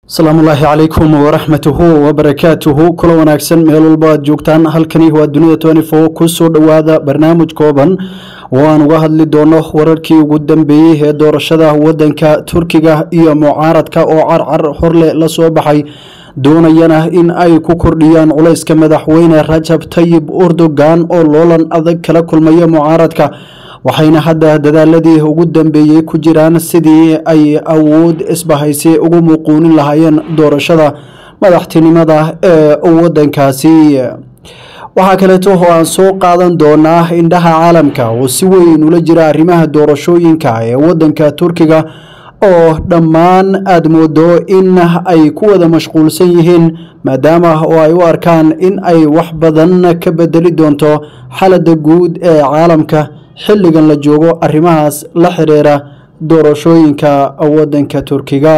asalaamu ullaahi calaykum waraxmatuhu wabarakaatuhu kula wanaagsan meel walba aad joogtaan halkani waa dunida twenty four kusoo dhowaada barnaamij kooban oo aan uga hadli doono wararkii ugu dambeeyey ee doorashada wadanka turkiga iyo mucaaradka oo carcar horle la soo baxay doonayana in ay ku kordhiyaan culayska madaxweyne rajab tayib erdogan oo loolan adag kala kulmaya mucaaradka waxayna hadda dadaaladii ugu dambeeyey ku jiraan sidii ay awood isbahaysi ugu muuquunin lahaayeen doorashada madaxtinimada ee wadankaasi waxaa kaleeto oo aan soo qaadan doonaa indhaha caalamka oo si weyn ula jira arrimaha doorashooyinka ee wadanka turkiga oo dhammaan aada moodo in ay ku wada mashquulsan yihiin maadaama oo ay u arkaan in ay wax badan ka bedeli doonto xaaladda guud ee caalamka xilligan la joogo arrimahaas la xiriira doorashooyinka wadanka turkiga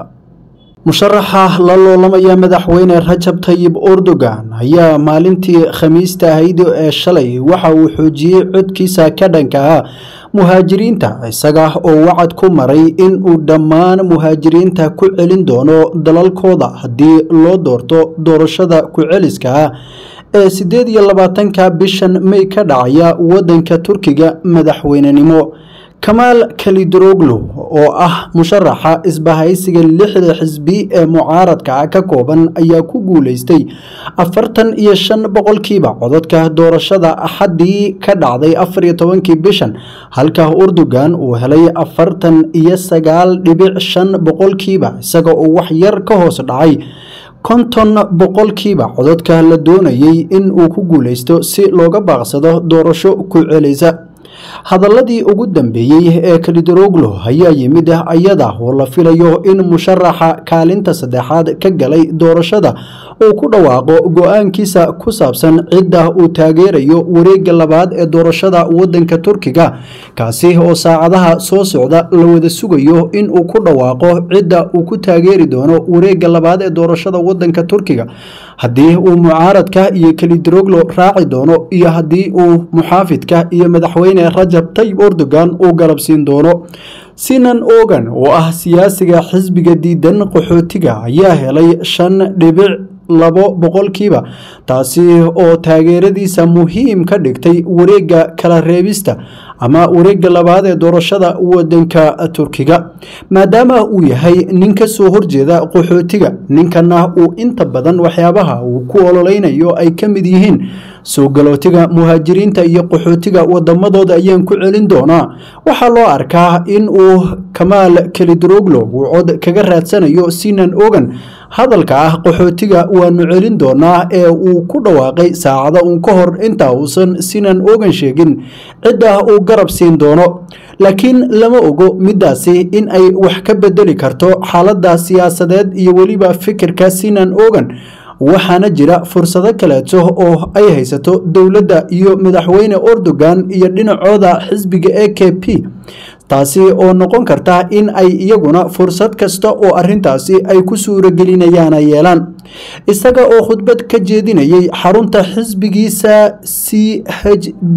musharaxa la loolamaya madaxweyne rajab tayib erdogan ayaa maalintii khamiista ahayd ee shalay waxa uu xoojiyey codkiisa ka dhanka ah muhaajiriinta isaga oo wacad ku maray in uu dhammaan muhaajiriinta ku celin doono dalalkooda haddii loo doorto doorashada ku-celiska ah ee siddeed iyo labaatanka bishan may ka dhacaya wadanka turkiga madaxweynenimo kamaal kalidroglo oo ah musharaxa isbahaysiga lixda xisbi ee mucaaradka ka kooban ayaa ku guuleystay afartan iyo shan boqolkiiba codadka doorashada axaddii ka dhacday afar iyo tobankii bishan halka erdogan uu helay afartan iyo sagaal dhibic shan boqolkiiba isaga oo wax yar ka hoos dhacay konton boqolkiiba codadka la doonayay in uu ku guuleysto si looga baaqsado doorasho ku celisa hadaladii ugu dambeeyey ee kalidroglo ayaa yimid ayada oo la filayo in musharaxa kaalinta saddexaad ka galay doorashada uu ku dhawaaqo go-aankiisa ku saabsan cidda uu taageerayo wareega labaad ee doorashada wadanka turkiga kaasi oo saacadaha soo socda la wada sugayo in uu ku dhawaaqo cidda uu ku taageeri doono wareega labaad ee doorashada wadanka turkiga haddii uu mucaaradka iyo kalidroglo raaci doono iyo haddii uu muxaafidka iyo madaxweyne rajab tayib erdogan uu garabsiin doono sinan ogan oo ah siyaasiga xisbiga diidan qaxootiga ayaa helay shan dhibic labo boqolkiiba taasi oo taageeradiisa muhiim ka dhigtay wareega kala reebista ama wareega labaad ee doorashada wadanka turkiga maadaama uu yahay nin ka soo horjeeda qaxootiga ninkana uu inta badan waxyaabaha uu ku ololeynayo ay ka mid yihiin soo galootiga muhaajiriinta iyo qaxootiga wadamadooda ayaan ku celin doonaa waxaa loo arkaa in uu kamaal kalidroglo uu cod kaga raadsanayo sinan ogan hadalka ah qaxootiga waanu celin doonaa ee uu ku dhawaaqay saacada uun ka hor inta uusan sinan ogan sheegin cidda uu garab siin doono laakiin lama ogo midaasi in ay wax ka bedeli karto xaaladda siyaasadeed iyo weliba fikirka sinan ogan waxaana jira fursado kaleeto oo ay haysato dowladda iyo madaxweyne erdogan iyo dhinacooda xisbiga e k p taasi oo noqon karta in ay iyaguna fursad kasta oo arintaasi ay ku suuragelinayaan ay yeelaan isaga oo khudbad ka jeedinayay xarunta xisbigiisa c h b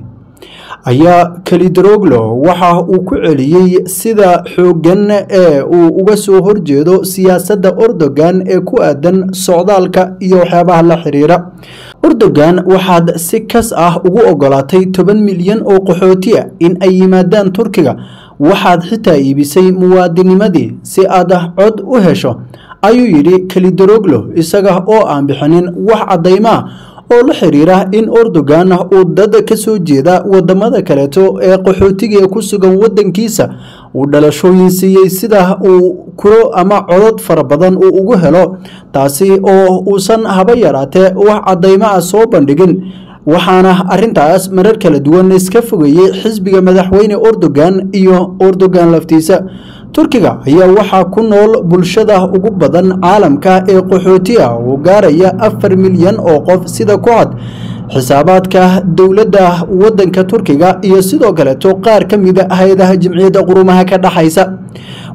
ayaa kalidroglo waxa uu ku celiyey sida xooggan ee uu uga soo horjeedo siyaasadda erdogan ee ku aadan socdaalka iyo waxyaabaha la xiriira erdogan waxaad si kas ah ugu ogolaatay toban milyan oo qaxooti ah in ay yimaadaan turkiga waxaad xitaa iibisay muwaadinimadii si aad cod u hesho ayuu yidhi kalidroglo isaga oo aan bixinin wax caddaymo ah oo la xiriira in erdogan uu dad ka soo jeeda wadamada kaleeto ee qaxootiga ee ku sugan wadankiisa uu dhalashooyin siiyey sida uu kuro ama codod fara badan uu ugu helo taasi oo uusan haba yaraatee wax caddaymo ah soo bandhigin waxaana arintaas marar kala duwan iska fogeeyey xisbiga madaxweyne erdogan iyo erdogan laftiisa turkiga ayaa waxaa ku nool bulshada ugu badan caalamka ee qaxooti ah oo gaaraya afar milyan oo qof sida ku cad xisaabaadka dowladda wadanka turkiga iyo sidoo kaleeto qaar ka mida hay-adaha jimciyadda qurumaha ka dhexaysa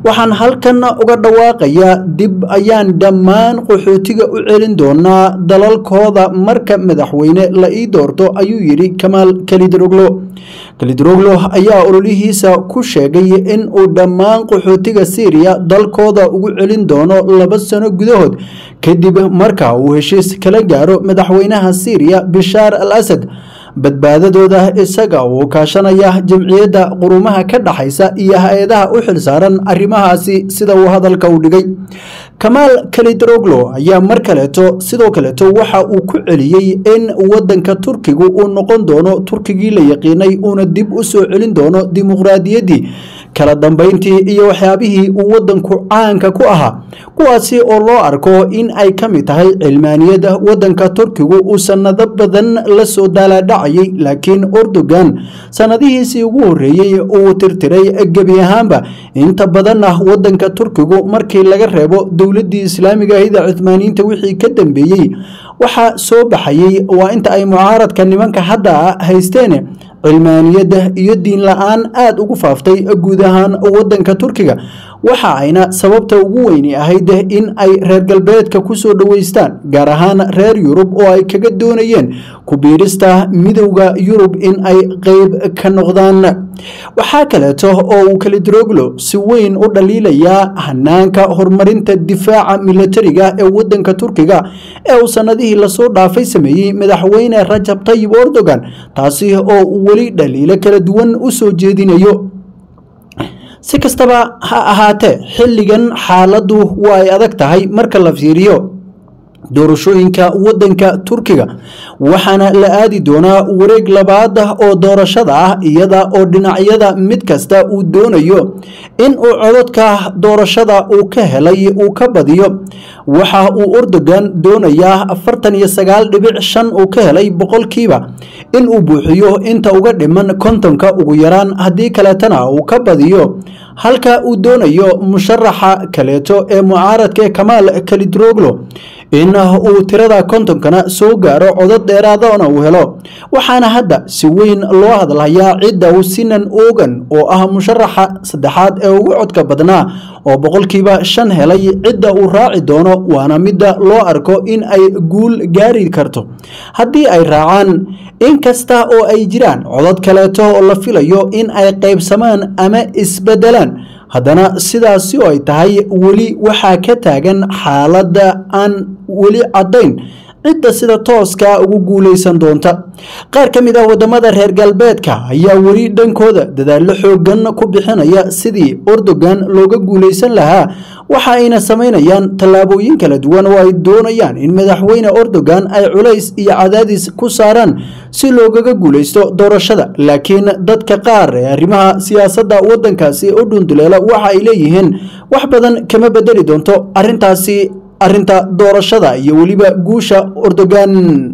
waxaan halkan uga dhawaaqayaa dib ayaan dhammaan qaxootiga u celin doonaa dalalkooda marka madaxweyne la ii doorto ayuu yidhi kamaal kalidroglo kalidroglo ayaa ololihiisa ku sheegay in uu dhammaan qaxootiga syriya dalkooda ugu celin doono laba sano gudahood kadib marka uu heshiis kala gaaro madaxweynaha syriya bishaar al asad badbaadadooda isaga uu kaashanaya jamciyadda qurumaha ka dhaxaysa iyo hay-adaha u xilsaaran arrimahaasi sida uu hadalka u dhigay kamaal kalidroglo ayaa mar kaleeto sidoo kaleeto waxa uu ku celiyey in wadanka turkigu uu noqon doono turkigii la yaqiinay uuna dib u soo celin doono dimuqraadiyaddii kala dambeyntii iyo waxyaabihii uu wadanku caanka ku ahaa kuwaasi oo loo arko in ay ka mid tahay cilmaaniyada wadanka turkigu uu sanado badan la soo daalaadhacayay laakiin erdogan sanadihiisii ugu horreeyey uu tirtiray gebi ahaanba inta badanna wadanka turkigu markii laga reebo dowladdii islaamiga ahida cuthmaaniyiinta wixii ka dambeeyey waxaa soo baxayey waa inta ay mucaaradka nimanka hadda haysteen cilmaaniyadda iyo diin la-aan aada ugu faaftay guud ahaan wadanka turkiga waxa ayna sababta ugu weyni ahayd in ay reer galbeedka kusoo dhoweystaan gaar ahaan reer yurub oo ay kaga doonayeen ku biirista midowda yurub in ay qeyb ka noqdaan waxaa kaleeto oo uu kalidroglo si weyn u dhaliilayaa hanaanka horumarinta difaaca milatariga ee wadanka turkiga ee uu sanadihii lasoo dhaafay sameeyey madaxweyne rajab tayib erdogan taasi oo uu weli dhaliilo kala duwan u soo jeedinayo si kastaba ha ahaatee xilligan xaaladdu waa ay adag tahay marka la fiiriyo doorashooyinka wadanka turkiga waxaana la aadi doonaa wareeg labaad oo doorashada ah iyada oo dhinacyada mid kasta uu doonayo in uu cododka doorashada uu ka helay uu ka badiyo waxa uu erdogan doonayaa afartan iyo sagaal dhibic shan uu ka helay boqolkiiba in uu buuxiyo inta uga dhiman kontonka ugu yaraan haddii kaleetana uu ka badiyo halka uu doonayo musharaxa kaleeto ee mucaaradka ee kamaal kalidroglo in uu tirada kontonkana soo gaaro codod dheeraadana uu helo waxaana hadda si weyn loo hadlayaa cidda uu sinan ogan oo ah musharaxa saddexaad ee ugu codka badnaa oo boqolkiiba shan helay cidda uu raaci doono waana midda loo arko in ay guul gaari karto haddii ay raacaan in kasta oo ay jiraan codod kaleeto oo la filayo in ay qaybsamaan ama isbedelaan haddana sidaasi oo ay tahay weli waxaa ka taagan xaaladda aan weli caddayn cidda sida tooska ugu guulaysan doonta qaar ka mid ah wadamada reer galbeedka ayaa weli dhankooda dadaallo xoogan ku bixinaya sidii erdogan looga guulaysan lahaa waxa ayna samaynayaan tallaabooyin kala duwan oo ay doonayaan in madaxweyne erdogan ay culays iyo cadaadis ku saaraan si loogaga guulaysto doorashada laakiin dadka qaar ee arrimaha siyaasadda wadankaasi u dhunduleela waxa ay leeyihiin wax badan kama bedeli doonto arrintaasi arrinta doorashada iyo weliba guusha erdogan